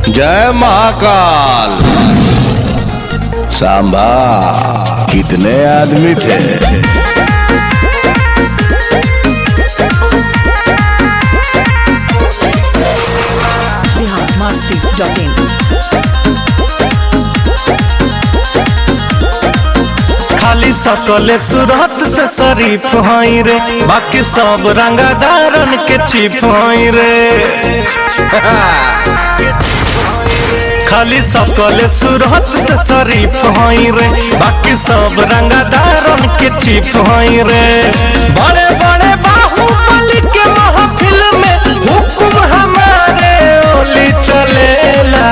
जय महाकाल सांबा कितने आदमी थे biharmasti.in खाली सकले सूरत से शरीफ हई रे बाकी सब रंगदारन के चिप हई रे खाली सकले सूरत से शरीफ हई रे बाकी सब रंगदारन के चिप हई रे बड़े बड़े बाहुबली के महफिल में हुकुम हमारे ओली चलेला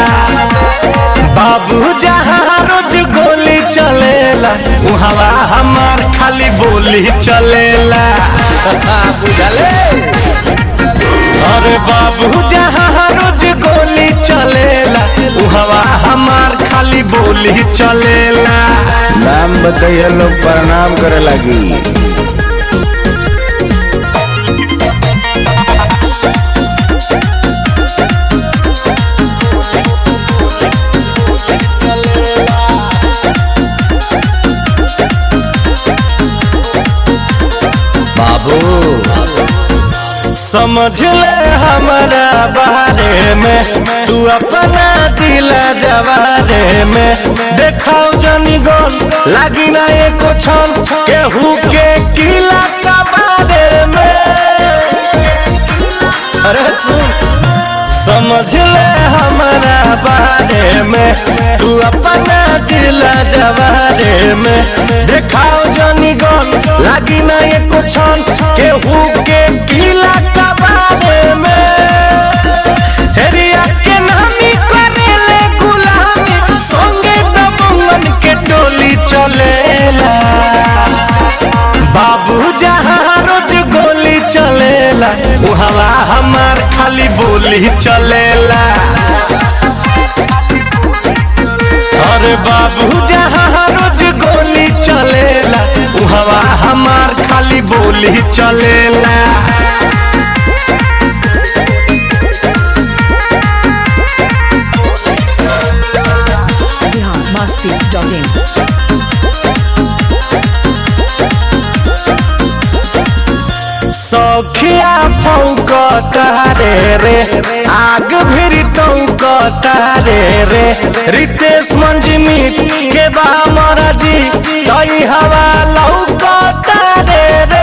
बाबू जहाँ रोज गोली चलेला उहवा हमार खाली बोली चलेला बुझले अरे बाबू जहाँ रोज गोली चलेला उहवा हमार खाली बोली चलेला नाम बताइए लोग प्रणाम करे लगी बाबू समझ ले हमारा बारे में तू अपना जिला जवारे में देखाओ जनी गन लागी ना एको छन केहू के किला का बारे में अरे सुन समझ ले हमारा बारे में तू अपना जिला जवारे में देखाओ जनी गन लागी ना एको छन केहू के किला का बारे में हेरिया के नामी करेले गुलामी संगे दबंगन के टोली चलेला बाबू जहाँ रोज गोली चलेला उहवा हमार खाली बोली चलेला अरे बाबू जहाँ रोज गोली चलेला उहवा हमार खाली बोली चलेला biharmasti.in सौखिया फौक तारे रे आग भिरी तौक तारे रे रितेश मंजमी के बा महाराजी तई हवा लौक तारे रे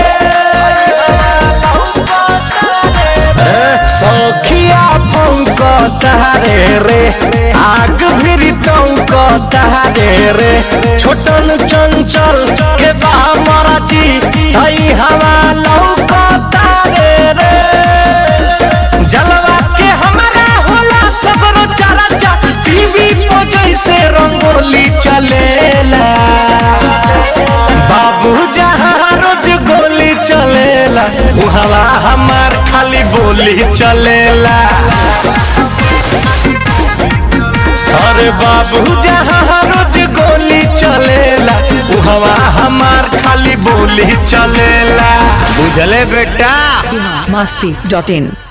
सौखिया फौक तारे रे आग भिरी तौक तारे रे छोटन चंचल के बा महाराजी तई हवा लौक तारे रे जलवा के हमारा होला सगरो चर्चा टीवी पर जैसे रंगोली चलेला बाबू जहाँ रोज गोली चलेला उहवा हमार खाली बोली चलेला अरे बाबू जहाँ रोज गोली चलेला उहवा हमार खाली बोली चलेला बुझले बेटा biharmasti.in